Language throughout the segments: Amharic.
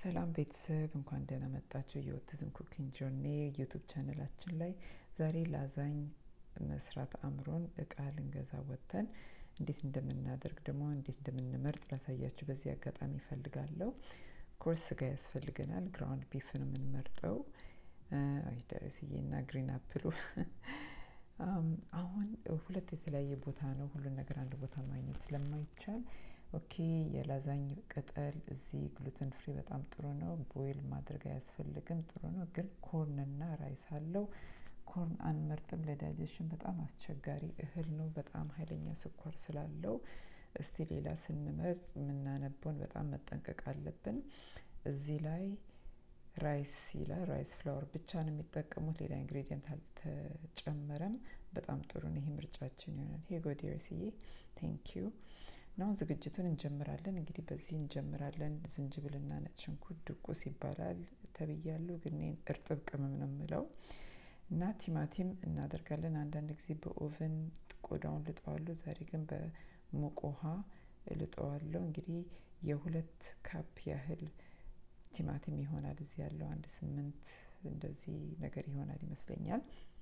ሰላም ቤተሰብ እንኳን ደህና መጣችሁ። የኦቲዝም ኩኪንግ ጆርኒ ዩቱብ ቻነላችን ላይ ዛሬ ላዛኝ መስራት አምሮን እቃ ልንገዛ ወጥተን እንዴት እንደምናደርግ ደግሞ እንዴት እንደምንመርጥ ላሳያችሁ በዚህ አጋጣሚ ይፈልጋለሁ። ኮርስ ስጋ ያስፈልገናል። ግራውንድ ቢፍ ነው የምንመርጠው። አይ ደረስዬና ግሪን አፕሉ አሁን ሁለት የተለያየ ቦታ ነው። ሁሉን ነገር አንድ ቦታ ማግኘት ስለማይቻል ኦኬ የላዛኝ ቅጠል እዚህ ግሉተን ፍሪ በጣም ጥሩ ነው። ቦይል ማድረግ አያስፈልግም፣ ጥሩ ነው። ግን ኮርንና ራይስ አለው። ኮርን አንመርጥም፣ ለዳይጀሽን በጣም አስቸጋሪ እህል ነው። በጣም ኃይለኛ ስኳር ስላለው እስቲ ሌላ ስንመርጥ የምናነበውን በጣም መጠንቀቅ አለብን። እዚህ ላይ ራይስ ይላል። ራይስ ፍላወር ብቻ ነው የሚጠቀሙት፣ ሌላ ኢንግሪዲየንት አልተጨመረም። በጣም ጥሩ ነው። ይሄ ምርጫችን ይሆናል። ሄ ጎዴርስዬ ቴንክ ዩ ነው። ዝግጅቱን እንጀምራለን። እንግዲህ በዚህ እንጀምራለን። ዝንጅብልና ነጭ ሽንኩርት ድቁስ ይባላል ተብያሉ፣ ግን እርጥብ ቅመም ነው የምለው እና ቲማቲም እናደርጋለን። አንዳንድ ጊዜ በኦቨን ቆዳውን ልጠዋለሁ። ዛሬ ግን በሙቅ ውሃ ልጠዋለሁ። እንግዲህ የሁለት ካፕ ያህል ቲማቲም ይሆናል። እዚህ ያለው አንድ ስምንት እንደዚህ ነገር ይሆናል ይመስለኛል።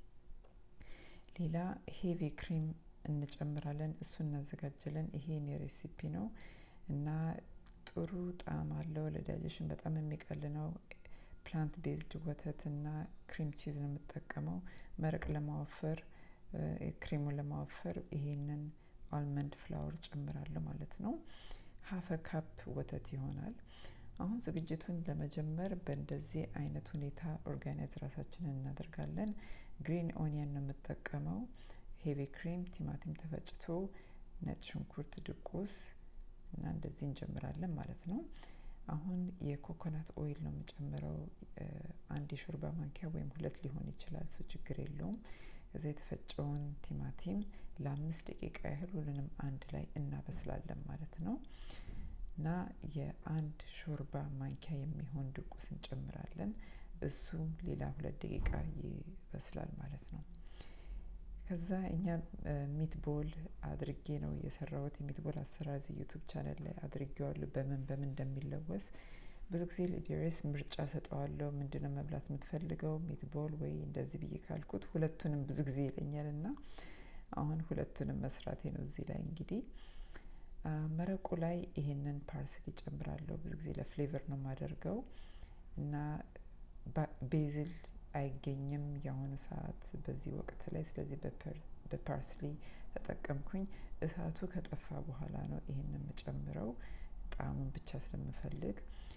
ሌላ ሄቪ ክሪም እንጨምራለን። እሱ እናዘጋጀለን። ይሄ የኔ ሬሲፒ ነው እና ጥሩ ጣዕም አለው። ለዳይጀሽን በጣም የሚቀል ነው። ፕላንት ቤዝድ ወተት እና ክሪም ቺዝ ነው የምጠቀመው። መረቅ ለማወፈር ክሪሙን ለማወፈር ይሄንን አልመንድ ፍላወር ጨምራለሁ ማለት ነው። ሀፈ ካፕ ወተት ይሆናል። አሁን ዝግጅቱን ለመጀመር በእንደዚህ አይነት ሁኔታ ኦርጋናይዝ ራሳችንን እናደርጋለን። ግሪን ኦኒየን ነው የምጠቀመው። ሄቪ ክሪም፣ ቲማቲም ተፈጭቶ፣ ነጭ ሽንኩርት ድቁስ እና እንደዚህ እንጀምራለን ማለት ነው። አሁን የኮኮናት ኦይል ነው የምጨምረው። አንድ የሾርባ ማንኪያ ወይም ሁለት ሊሆን ይችላል፣ እሱ ችግር የለውም። እዛ የተፈጨውን ቲማቲም ለአምስት ደቂቃ ያህል ሁሉንም አንድ ላይ እናበስላለን ማለት ነው እና የአንድ ሾርባ ማንኪያ የሚሆን ድቁስ እንጨምራለን። እሱም ሌላ ሁለት ደቂቃ ይበስላል ማለት ነው። ከዛ እኛ ሚትቦል አድርጌ ነው የሰራሁት። የሚትቦል አሰራር እዚህ ዩቱብ ቻናል ላይ አድርጌዋለሁ፣ በምን በምን እንደሚለወስ ብዙ ጊዜ ለዲሬስ ምርጫ ሰጠዋለሁ። ምንድነው መብላት የምትፈልገው ሚትቦል ወይ እንደዚህ ብዬ ካልኩት ሁለቱንም ብዙ ጊዜ ይለኛል እና አሁን ሁለቱንም መስራቴ ነው። እዚህ ላይ እንግዲህ መረቁ ላይ ይሄንን ፓርስሊ ጨምራለሁ። ብዙ ጊዜ ለፍሌቨር ነው የማደርገው እና ቤዝል አይገኝም የአሁኑ ሰዓት በዚህ ወቅት ላይ። ስለዚህ በፓርስሊ ተጠቀምኩኝ። እሳቱ ከጠፋ በኋላ ነው ይህን የምጨምረው ጣዕሙን ብቻ ስለምፈልግ።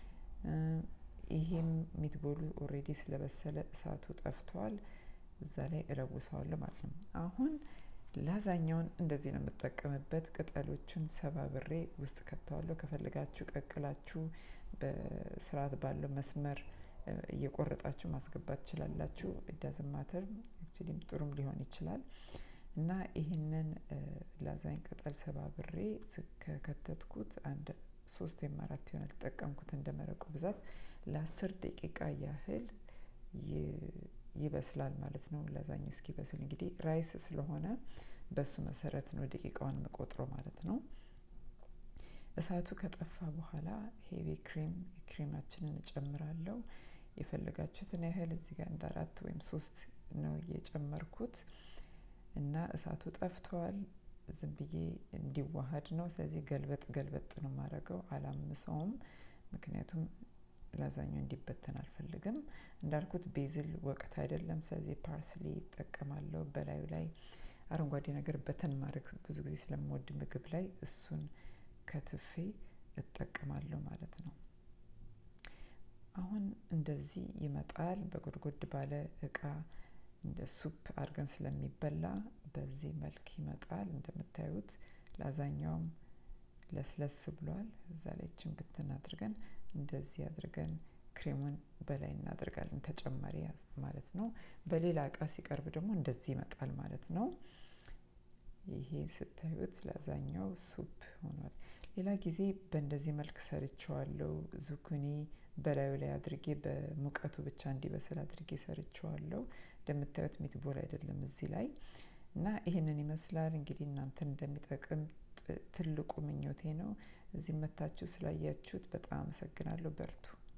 ይሄም ሚትቦሉ ኦሬዲ ስለበሰለ እሳቱ ጠፍቷል። እዛ ላይ እለውሰዋለሁ ማለት ነው። አሁን ላዛኛውን እንደዚህ ነው የምጠቀምበት። ቅጠሎቹን ሰባብሬ ውስጥ ከተዋለሁ። ከፈለጋችሁ ቀቅላችሁ በስርዓት ባለው መስመር እየቆረጣችሁ ማስገባት ትችላላችሁ። ዳዝን ማተር አክቹሊም ጥሩም ሊሆን ይችላል እና ይህንን ላዛኝ ቅጠል ሰባብሬ ከከተትኩት አንድ ሶስት ወይም አራት ይሆናል ተጠቀምኩት እንደ መረቁ ብዛት ለአስር ደቂቃ ያህል ይበስላል ማለት ነው። ላዛኙ እስኪበስል እንግዲህ ራይስ ስለሆነ በሱ መሰረት ነው ደቂቃውን የምቆጥረው ማለት ነው። እሳቱ ከጠፋ በኋላ ሄቪ ክሪም ክሪማችንን እጨምራለሁ። የፈለጋችሁትን ያህል እዚህ ጋር እንደ አራት ወይም ሶስት ነው የጨመርኩት እና እሳቱ ጠፍተዋል። ዝም ብዬ እንዲዋሃድ ነው። ስለዚህ ገልበጥ ገልበጥ ነው የማደርገው፣ አላምሰውም። ምክንያቱም ላዛኛው እንዲበተን አልፈልግም። እንዳልኩት ቤዝል ወቅት አይደለም። ስለዚህ ፓርስሊ ይጠቀማለሁ። በላዩ ላይ አረንጓዴ ነገር በተን ማድረግ ብዙ ጊዜ ስለምወድ ምግብ ላይ እሱን ከትፌ እጠቀማለሁ ማለት ነው። አሁን እንደዚህ ይመጣል። በጎድጎድ ባለ እቃ እንደ ሱፕ አድርገን ስለሚበላ በዚህ መልክ ይመጣል። እንደምታዩት ላዛኛውም ለስለስ ብሏል። እዛ ላይ ችን ብትን አድርገን እንደዚህ አድርገን ክሬሙን በላይ እናደርጋለን፣ ተጨማሪ ማለት ነው። በሌላ እቃ ሲቀርብ ደግሞ እንደዚህ ይመጣል ማለት ነው። ይሄ ስታዩት ላዛኛው ሱፕ ሆኗል። ሌላ ጊዜ በእንደዚህ መልክ ሰርቸዋለሁ። ዙኩኒ በላዩ ላይ አድርጌ በሙቀቱ ብቻ እንዲበስል አድርጌ ሰርቸዋለሁ። እንደምታዩት ሚትቦል አይደለም እዚህ ላይ እና ይህንን ይመስላል እንግዲህ እናንተን እንደሚጠቅም ትልቁ ምኞቴ ነው። እዚህ መታችሁ ስላያችሁት በጣም አመሰግናለሁ። በርቱ።